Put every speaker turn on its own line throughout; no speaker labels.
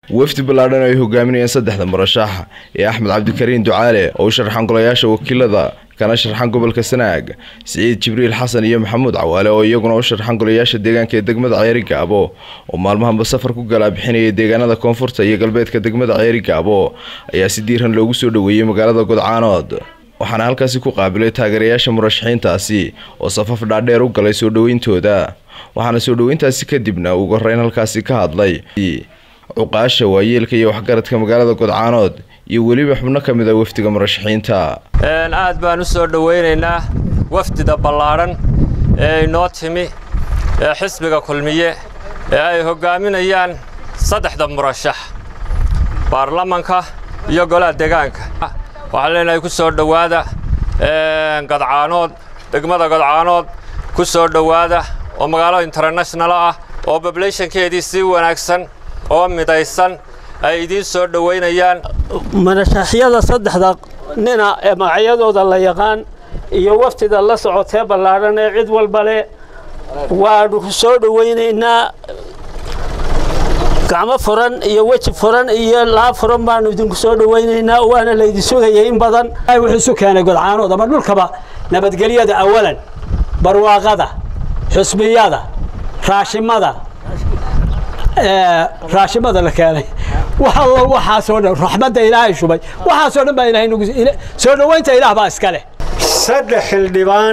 wafdi ballaadhan ay hogaaminayeen saddexda murashax ee axmed cabdikariin ducaale oo u sharxan golayaasha wakiilada kana sharxan gobolka sanaag siciid jibriil xasan iyo maxamuud cawaale oo iyaguna u sharxan golayaasha deegaanka ee degmada ceeri gaabo oo maalmahanba safar ku galaa bixinaya deegaanada koonfurta iyo galbeedka degmada ceeri gaabo ayaa si diiran loogu soo dhoweeyey magaalada godcaanood waxaana halkaasi ku qaabilay taageerayaasha murashaxiintaasi oo safaf dhaadheer u galay soo dhoweyntooda waxaana soo dhoweyntaasi kadibna ugu horeyn halkaasi ka hadlay cuqaasha waayeelka iyo waxgaradka magaalada godcaanood iyo weliba xubno ka mid a wafdiga murashaxiinta
aad baan u soo dhowaynaynaa wafdida ballaadhan ee inoo timi ee xisbiga kulmiye ee ay hoggaaminayaan saddexda murashax baarlamanka iyo golaha deegaanka waxaan leenahay ku soo dhowaada godcaanood degmada godcaanood ku soo dhowaada oo magaalo international ah oo pobulationkeedii si wanaagsan oo midaysan ay idiin soo dhowaynayaan
murashaxyada saddexda nina ee magacyadooda la yaqaan iyo wafdida la socotee ballaadhan ee cid walba leh waanu ku soo dhowaynaynaa gacmo furan iyo weji furan iyo laab furan baanu idinku soo dhowaynaynaa waana laydin sugayay in badan wuxuu isu keenay godcaanood ama dhulkaba nabadgelyada awalan barwaaqada xusbiyada raashimada raashimada la keenay wallo waxaasoo dhan raxmadda ilaahay shubay waxaasoo dhan baa ilaahay nagu soo dhowaynta ilaah baa iska leh
saddex xildhibaan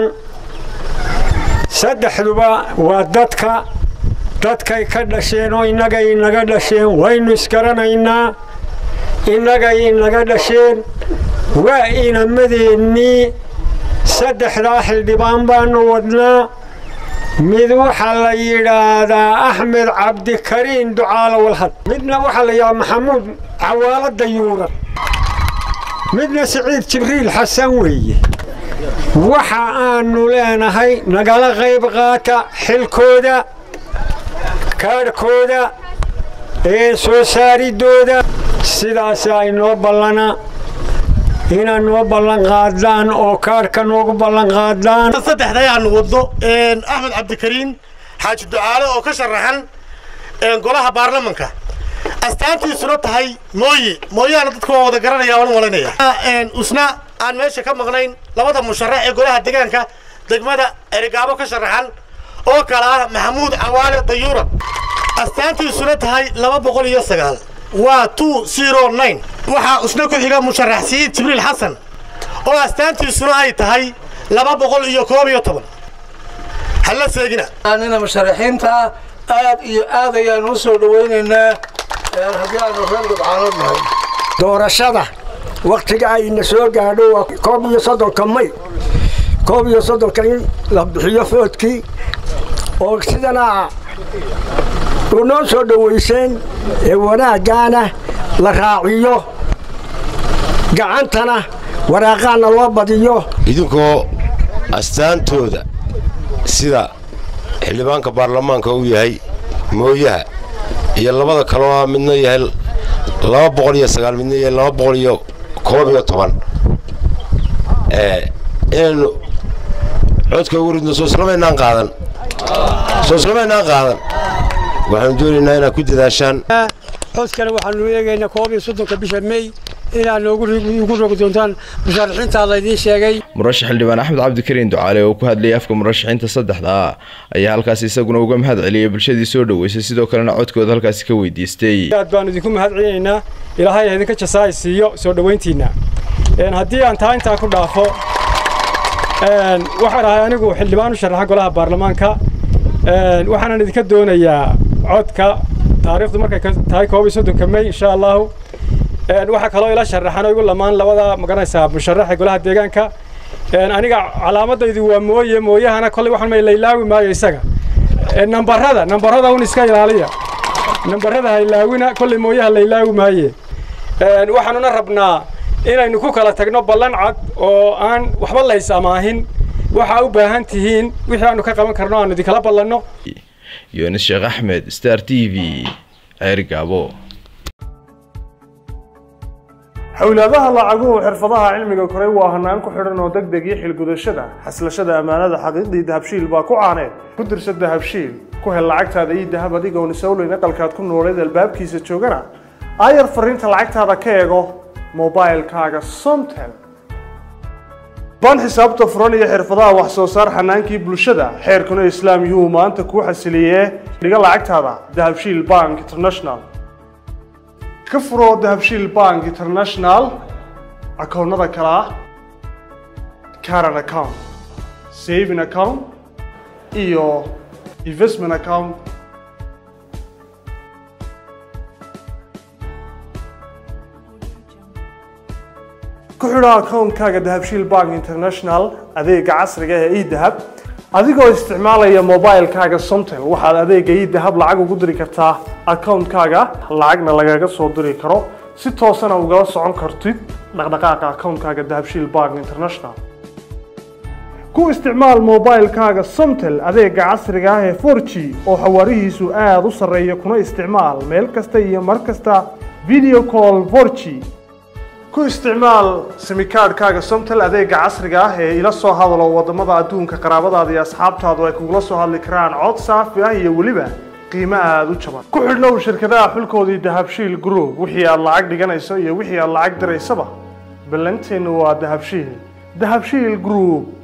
saddexduba waa dadka dadkay ka dhasheen oo innagay inaga dhasheen waynu isgaranaynaa innagay inaga dhasheen waa inamadeennii saddexdaa xildhibaan baanu wadnaa mid waxaa la yidhaahdaa axmed cabdikariin ducaalo walhad midna waxaa la yidhahdaa maxamuud cawaalo dayuuran midna siciid jibriil xasan weeye waxa aanu leenahay nagala qayb qaata xilkooda kaadhkooda ee soo saaridooda sidaasaa inoo ballana inaad noo ballan qaadaan oo kaadhka noogu ballan qaadaan
saddexdayaanu waddo axmed cabdikariin xaaji ducaale oo ka sharaxan golaha baarlamanka astaantiisuna tahay mooye mooyaana dadka waa wada garanaya waan malanaya usna aan meesha ka maqnayn labada musharax ee golaha deegaanka degmada erigaabo ka sharaxan oo kale ah maxamuud cawaale dayuura astaantiisuna tahay laba boqol iyo sagaal waa two zero nine waxaa usna ku xiga musharax siciid jibriil xasan oo astaantiisuna ay tahay laba boqol iyo koob iyo toban halla seegina
nina musharaxiinta aad iyo aad ayaanu u soo dhowaynaynaa haddii aanu reer godcaanood nahay
doorashada wakhtiga ayna soo gaadho waa koob iyo soddonka may koob iyo soddonka in la bixiyo foodkii oo sidana u noo soo dhowayseen ee wanaaggaana la raaciyo gacantana waraaqaana loo badiyo
idinkoo astaantooda sida xildhibaanka baarlamaanka uu yahay mooyaha iyo labada kaloo ah midna yahay laba boqol iyo sagaal midna yahay laba boqol iyo koob iyo toban inaynu codka ugu ridno sooslamaynaan qaadan sooslamaynaan qaadan waxaanu doonaynaa inaad ku dadaashaan
codkana waxaanu eegaynaa koob iyo soddonka bisha mey inaad noogu rogi doontaan musharaxiintaa laydiin sheegay
murashax xildhibaan axmed cabdikariin ducaale oo ku hadlayay afka murashaxiinta saddexda ah ayaa halkaasi isaguna uga mahad celiyay bulshadii soo dhoweysay sidoo kalena codkooda halkaasi ka weydiistay
aad baanu idinku mahad celinaynaa ilaahay idinka jasaay siiyo soo dhowayntiinna haddii aan taa intaa ku dhaafo waxaan ahay anigu xildhibaan u sharaxa golaha baarlamaanka waxaanan idinka doonayaa codka taariikhdu markay tahay koob iyo soddonka mey insha allahu waxaa kaloo ila sharaxan oo igu lamaan labada magaranaysaa musharaxa golaha deegaanka aniga calaamadaydu waa mooye mooyahana kolley waxaan may laylaawi maayo isaga nambarada nambarada un iska ilaaliya nambarada ha ilaawina kolley mooyaha laylaawi maaye waxaanuna rabnaa inaynu ku kala tagno ballan cad oo aan waxba lays amaahin waxaa u baahan tihiin wixii aanu ka qaban karno aanu idinkala ballanno
yunis sheekh axmed star t v ceeri gaabo
xowlaadaha lacaguhu xirfadaha cilmiga koray waa hanaan ku xidhan oo deg deg iyo xilgudashada xaslashada ammaanada xaqiiqdii dahabshiil baa ku caaneed ku dirsa dahabshiil ku hel lacagtaada iyo dahab adigoon isowleyn aqalkaad ku nooleed albaabkiisa joogana aayar fariinta lacagtaada ka eego mobilkaaga somtel baan xisaabta furan iyo xirfadaha wax soo saar xanaankii bulshada xeerkuna islaam yuhu maanta kuu xasiliyee dhiga lacagtaada dahabshiil bank international ka furo dahabshiil bank international akoonnada kale ah caran account saving account iyo investment account ku xidho akoonkaaga dahabshiil bank international adeega casriga ee edahab adigoo isticmaalaya mobilkaaga somtel waxaad adeega edahab lacag ugu diri kartaa akoonkaaga lacagna lagaga soo diri karo si toosana ugala socon kartid dhaqdhaqaaqa akoonkaaga dahabshiil bank international ku isticmaal mobilkaaga somtel adeega casriga ah ee 4g oo xawaarihiisu aada u sarreeya kuna isticmaal meel kasta iyo mar kasta video call 4g ku isticmaal simikaadhkaaga somtel adeega casriga ah ee ila soo hadalo wadamada adduunka qaraabadaada iyo asxaabtaadu ay kugula soo hadli karaan cod saafi ah iyo weliba qiimo aada u jaban ku xidhnow shirkadaha xulkoodii dahabshiil group wixii aad lacag dhiganayso iyo wixii aad lacag diraysaba ballanteennu waa dahabshiil dahabshiil group